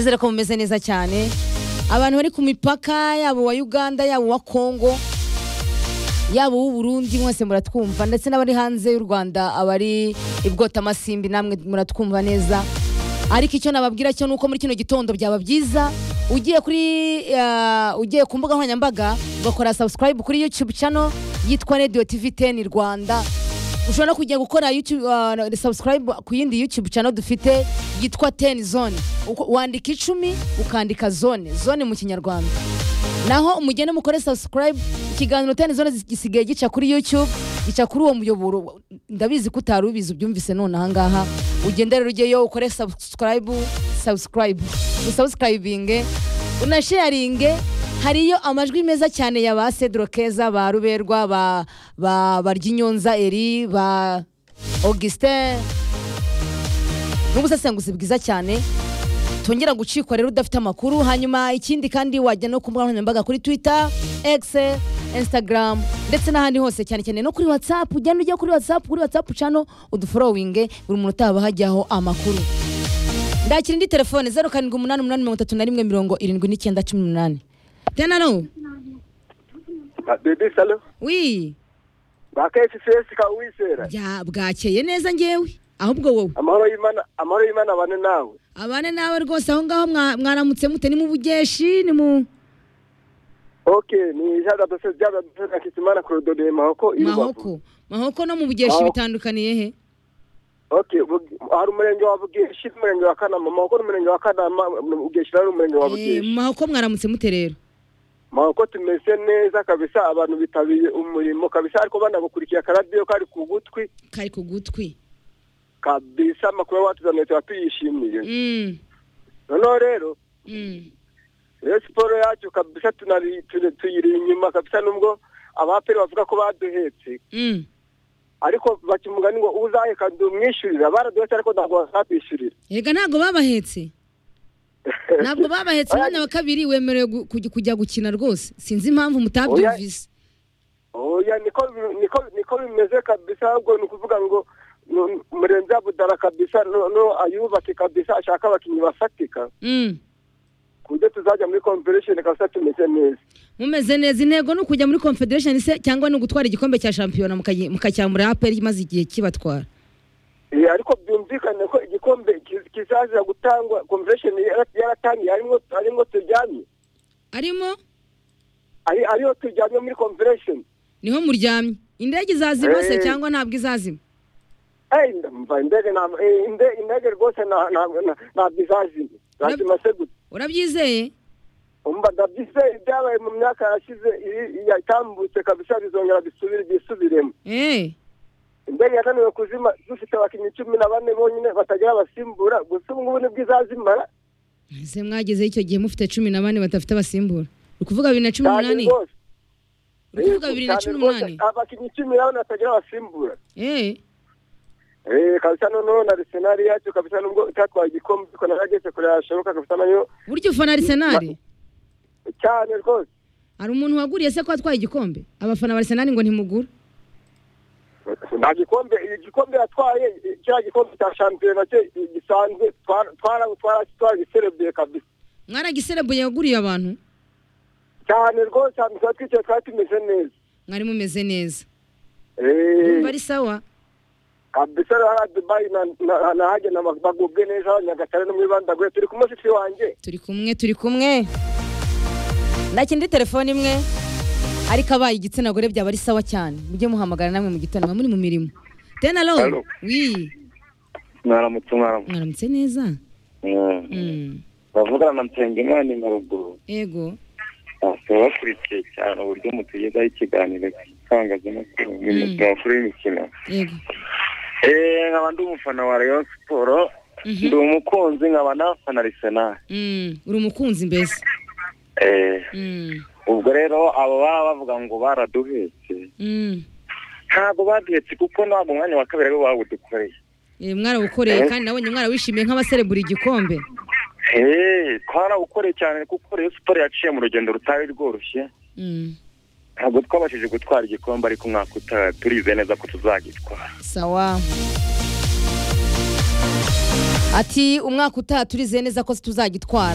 ndizera ko mumeze neza cyane abantu bari ku mipaka yaba uwa uganda yaba uwa kongo yaba uw'u Burundi mwese muratwumva ndetse n'abari hanze y'u rwanda abari i bwotamasimbi namwe muratwumva neza ariko icyo nababwira cyo nuko muri kino gitondo byaba byiza ugiye kuri ah, ugiye ku mbuga nkoranyambaga ugakora subscribe kuri youtube channel yitwa radio tv 10 rwanda ushobora no kujya gukora YouTube, ah, subscribe ku yindi youtube channel dufite yitwa 10 zone Uko- wandika icumi ukandika zone zone mu kinyarwanda naho umugende mukore subscribe ikiganiro 10 zone gisigaye gica kuri youtube gica kuri uwo muyoboro ndabizi ko utari ubizi ubyumvise none ahangaha ugende rero ujyeyo ukore subscribe subscribe usubscribinge unasharinge hariyo amajwi meza cyane ya ba Cedro Keza ba Ruberwa ba ba Baryinyonza Eri ba Augustin n'ubusesenguzi bwiza cyane tongera gucikwa rero udafite amakuru hanyuma ikindi kandi wajya no ku mbuga nkoranyambaga kuri twitter x instagram ndetse n'ahandi hose cyane cyane no kuri whatsapp ugenda ujya kuri whatsapp kuri whatsapp cano uduforowinge buri muntu utaba hajyaho amakuru ndakira indi telefone zeru karindwi umunani umunani mirongo itatu na rimwe mirongo irindwi n'icyenda cumi n'umunani tenano Ah, Baby Salo, wi ba KCS ka wisera. bya- bwakeye neza ngewe ahubwo wowe Amahoro y'Imana, amahoro y'Imana abane nawe. abane nawe rwose aho ngaho mwa- mwaramutse mute ni mu bugeshi ni mu Okay, ni jaga dose jaga dose na kitimana kurodo de mahoko mahoko mahoko no mu bugeshi Mahoko. bitandukaniye he Okay, Bug- hari umurenge wa Bugeshi, umurenge wa Kanama, mahoko n'umurenge wa Kanama, Bugeshi na umurenge wa Eh, Bugeshi. mahoko mwaramutse mute rero Mahoko tumeze neza kabisa abantu bitabiye umurimo kabisa ariko banagukurikiye akaradiyo kari ku gutwi kari ku gutwi kabisa amakuru watuzaniye tuba tuyishimiye. Mm, Noneho rero mm. rero siporo yacu kabisa tunari turi- tuyiri inyuma kabisa nubwo abaperi bavuga ko baduhetse Mm. ariko baca umugani ngo uzaheka ndumwishyurira baraduhetse ariko ntabwo bazatwishyurira erega ntabwo babahetse ntabwo babahetse umwanya wa kabiri wemerewe gu- kujya- kujya gukina rwose sinzi impamvu mutabyumvise oya niko niko niko bimeze kabisa ahubwo ni ukuvuga ngo nu- murenzi abudara kabisa no- no ayubake kabisa ashaka abakinnyi bafatika Mm. ku buryo tuzajya muri komperesheni kabisa tumeze neza mumeze neza intego ni ukujya muri confederation se cyangwa ni ugutwara igikombe cya shampiyona mukayi- mukacyamura aperi maze igihe kibatwara Eh, ariko byumvikane ko igikombe kiz- kizaza gutangwa komperesheni yaratangiye harimo harimo turyamye arimo ari ariyo tujyanye muri komperesheni niho muryamye indege izazima se Eh. cyangwa ntabwo izazima Eh, ndumva indege nta- eh, inde- indege rwose nta- nta- nta- ntabwo izazima lazima se gusa urabyizeye umva ndabyizeye ibyabaye mu myaka yashize iri- yatambutse kabisa bizongera bisubire byisubiremo Eh, indege yananiwe kuzima dufite abakinnyi cumi na bane bonyine batagira abasimbura gusa ubu ngubu nibwo izazimara ese mwagezeho icyo gihe mufite cumi na bane badafite abasimbura uri kuvuga bibiri na cumi cyane n'umunani rwose uri kuvuga Eh, bibiri na cyane cumi rwose, n'umunani abakinnyi cumi na bane batagira abasimbura Eh, Eh, kabisa noneho na arisenali yacu kabisa nubwo itatwaye igikombe ariko narageze kure yashoboka kabisa nayo burya ufana arisenali cyane rwose hari umuntu waguriye se ko atwaye igikombe abafana ba arisenali ngo ntimugura nta gikombe igikombe yatwaye kiriya gikombe cya shampiyona cye gisanzwe twaragiserebuye kabisa mwaragiserebuye yaguriye abantu cyane rwose ahantu tuba twicaye twari tumeze neza mwari mumeze neza Eh, Urumva ari sawa kabisa hariya dubayi na- na- nahagenda bag- bagubwe neza haba nyagatare no muri bandaguye turi ku mushitsi wanjye turi kumwe turi kumwe nakindi telefone imwe ariko abaye igitsina gore byaba ari sawa cyane mujye muhamagara namwe mu gitondo mwa muri mu mirimo tenalo Hello. wi mwaramutse mwaramutse mwaramutse neza Mm. bavugana na nsengimana nyaruguru ego baba bakurikiye cyane uburyo mutugezaho ikiganiro cy'itangazamakuru mu makuru y'imikino ego nkaba ndi umufana wa rayon siporo Mhm. ndi umukunzi nkaba nafana arisenali Mm, uri umukunzi mbese Eh, Mm, ubwo rero abo baba bavuga ngo baraduhetse mm. ntabwo baduhetse kuko ntabwo umwanya wa kabiri ariwo bawudukoreye Eh, mwarawukoreye Eh. kandi nabonye mwarawishimiye nk'abaserebura igikombe Hey, twarawukoreye cyane kuko rayon siporo yaciye mu rugendo rutari rworoshye Mm, ntabwo twabashije gutwara igikombe ariko umwaka utaha turize neza ko tuzagitwara sawa ati umwaka utaha turize neza ko tuzagitwara